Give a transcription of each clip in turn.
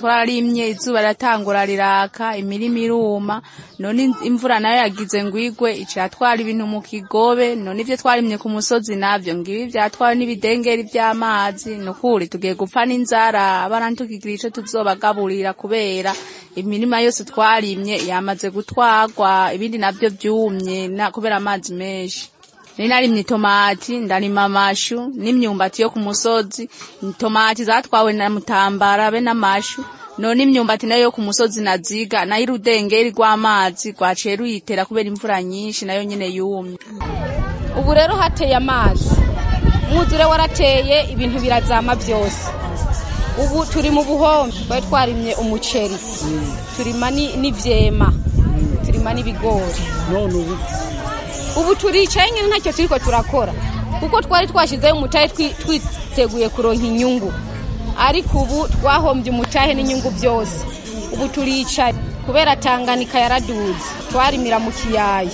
twararimye izuba riratangura riraka imirima iruma none in- imvura nayo yagize ngo igwe iratwara ibintu mu kigobe none ivyo twarimye ku musozi navyo ngibi vyatwara n'ibidengeri vy'amazi nukuri tugiye gupfa n'inzara abana ntitukigira ico tuzobagaburira kubera imirima yose twarimye yamaze gutwarwa ibindi navyo vyumye na kubera amazi menshi nari narimye itomati ndarima amashu n'imyumbati yo ku musozi itomati zatwawe na mutambara be n'amashu none imyumbati nayo yo ku musozi naziga nayo urudengeri rw'amazi rwaciye ruyitera kubera imvura nyinshi nayo nyene yumye ubu rero hateye amazi umwuzure warateye ibintu birazama byose ubu turi mu buhombe twari twarimye umuceri turima ni- n'ivyema turima n'ibigori none ubu ubu turicaye nyine ntacyo turiko turakora kuko twari twashyizeho umutahe twi- twiteguye kuronka inyungu ariko ubu twahombye umutahe n'inyungu byose ubu turicaye kubera tanganika yaraduze twarimira mu kiyaya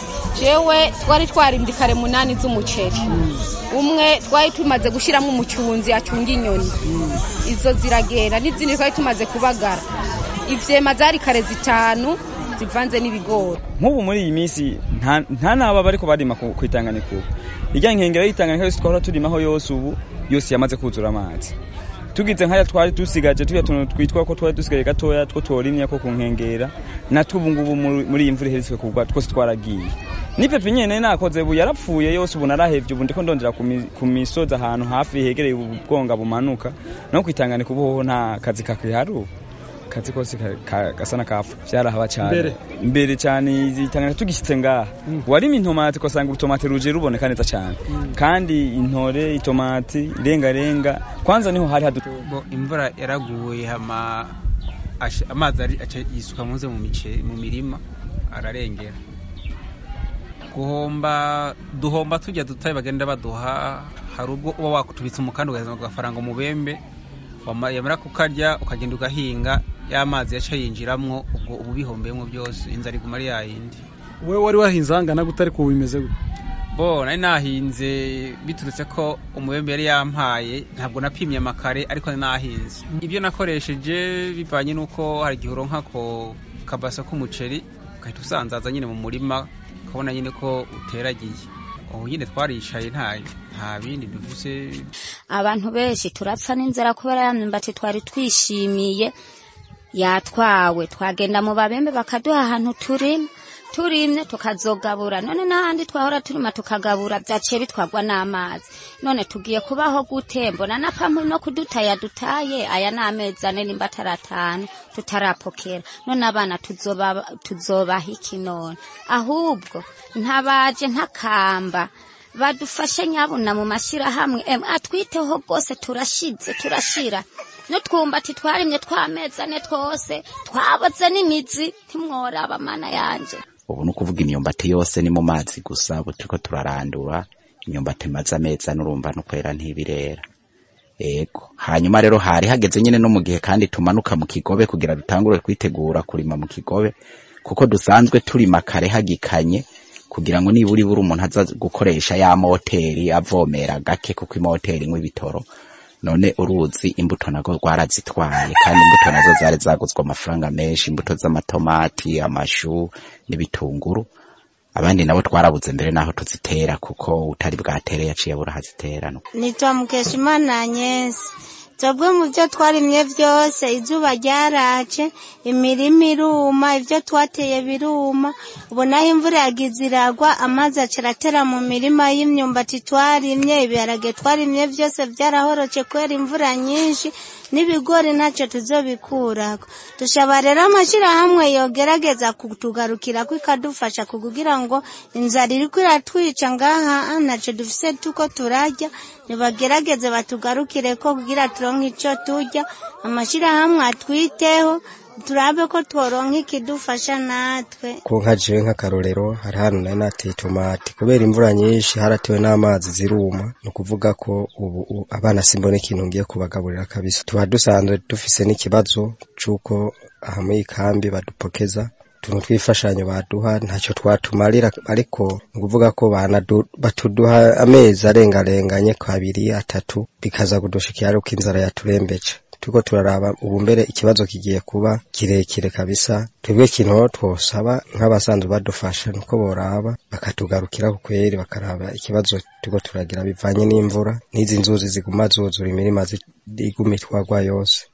jewe twari twarimbye kare munani z'umuceri umwe twari tumaze gushyiramo umucunzi acunga inyoni izo ziragenda n'izindi twari tumaze kubagara ivyema zari kare zitanu zivanze n'ibigori nk'ubu muri iyi minsi nta- nta n'aba bariko barima ku ku itanganiko irya nkengero y'itanganiko yose twahora turimaho yose ubu yose yamaze kuzura amazi tugize nkaya twari dusigaje tuya tuntu twitwa ko twari dusigaye gatoya two tworimye ko ku nkengera natwo ubu ngubu muri muri iyi mvura iheretswe kugwa twose twaragiye n'ipepe nyene nakoze ubu yarapfuye yose ubu narahevye ubu ndiko ndondera ku mi- ku misozi ahantu hafi hegereye ubwonga bumanuka no kwitanganiko ubu hoho nta kazi kakihari ubu kazi kose ka- ka- gasa n'akapfu vyarahaba cane Mbere? mbere cane izitangana tugishyitse ngaha warima intomati ugasanga urutomati ruje ruboneka neza cane kandi intore itomati irengarenga kwanza niho hari hadu Bo, imvura yaraguye hama ash- amazi ari- aca yisuka muze mu mice mu mirima ararengera guhomba duhomba tujya dutaye bagenda baduha hari ubwo uba wakutubitsa umukanda ugaheza agafaranga umubembe wama- yamara kukarya ukagenda ugahinga ya mazi yaca yinjiramwo ubwo ubu bihombeyemo byose inzara iguma ari yayindi wewe wari wahinze ahangana gute ariko ubu bimeze gute bo nari nahinze biturutse ko umubembe yari yampaye ntabwo napimye amakare ariko nari nahinze ibyo nakoresheje bivanye n'uko hari igihe uronka ko kabasa k'umuceri ugahita usanzaza nyine mu murima ukabona nyine ko uteragiye ubu nyine twaricaye nta nta bindi dufise abantu benshi turapfa n'inzara kubera ya myumbati twari twishimiye yatwawe twagenda mu babembe bakaduha ahantu turima turimye tukazogabura none n'ahandi twahora turima tukagabura byaciye bitwagwa n'amazi none tugiye kubaho gute mbona na pampu no kudutaya dutaye aya ni amezi ane nimba atari atanu tutarapokera none abana tuzoba tuzobaha iki none ahubwo ntabaje ntakamba badufashe nyabuna mu mashyirahamwe em atwiteho rwose turashize turashira n'utwumbati twarimye tw'amezi ane twose twaboze n'imizi ntimworaba mana yanje ubu ni ukuvuga imyumbati yose ni mu mazi gusa ubu turiko turarandura imyumbati imaze amezi ane urumva no kwera ntibirera ego hanyuma rero hari hageze nyine no mu gihe kandi tumanuka mu kigobe kugira dutangure kwitegura kurima mu kigobe kuko dusanzwe turima kare hagikanye kugira ngo nibura ibura umuntu aza gukoresha ya moteri avomera gake kuko imoteri inywa ibitoro none uruzi imbuto nago rwarazitwaye kandi imbuto nazo zari zaguzwe amafaranga menshi imbuto z'amatomati amashu n'ibitunguru abandi nabo twarabuze mbere naho tuzitera kuko utari bwatere yaciye abura hazitera nitwa mukeshimana anyesi twebwe mu byo twarimye byose izuba ryarace imirima iruma ibyo twateye biruma ubu naho imvura yagize iragwa amazi acaratera mu mirima y'imyumbati twarimye ibiharage twarimye byose byarahoroce kubera imvura nyinshi n'ibigori ntacyo tuzobikurako dushaba rero amashyirahamwe yogerageza kutugarukira ko ikadufasha kugira ngo inzara iriko iratwica ngaha ntacyo dufise tuko turarya nibagerageze batugarukire ko kugira turonke icyo turya amashyirahamwe atwiteho turabe ko tworonka ikidufasha natwe ko nka jewe nk'akarorero hari hano nari nateye itomati kubera imvura nyinshi haratewe n'amazi ziruma ni ukuvuga ko ubu u- abana simbona ikintu ngiye kubagaburira kabisa tuba dusanzwe dufise n'ikibazo c'uko aha muri iyi kambi badupokeza utuntu tw'imfashanyo baduha ntacyo twatumarira ariko ni ukuvuga ko banadu- batuduha amezi arengarenganye kabiri atatu bikaza kudushikira ariko inzara yaturembeje turiko turaraba ubu mbere ikibazo kigiye kuba kirekire kabisa twebwe ikintu twosaba nk'abasanzwe badufasha nuko boraba bakatugarukira ku kweri bakaraba ikibazo turiko turagira bivanye n'imvura n'izi nzuzi ziguma zuzura imirima zi- iguma itwagwa yose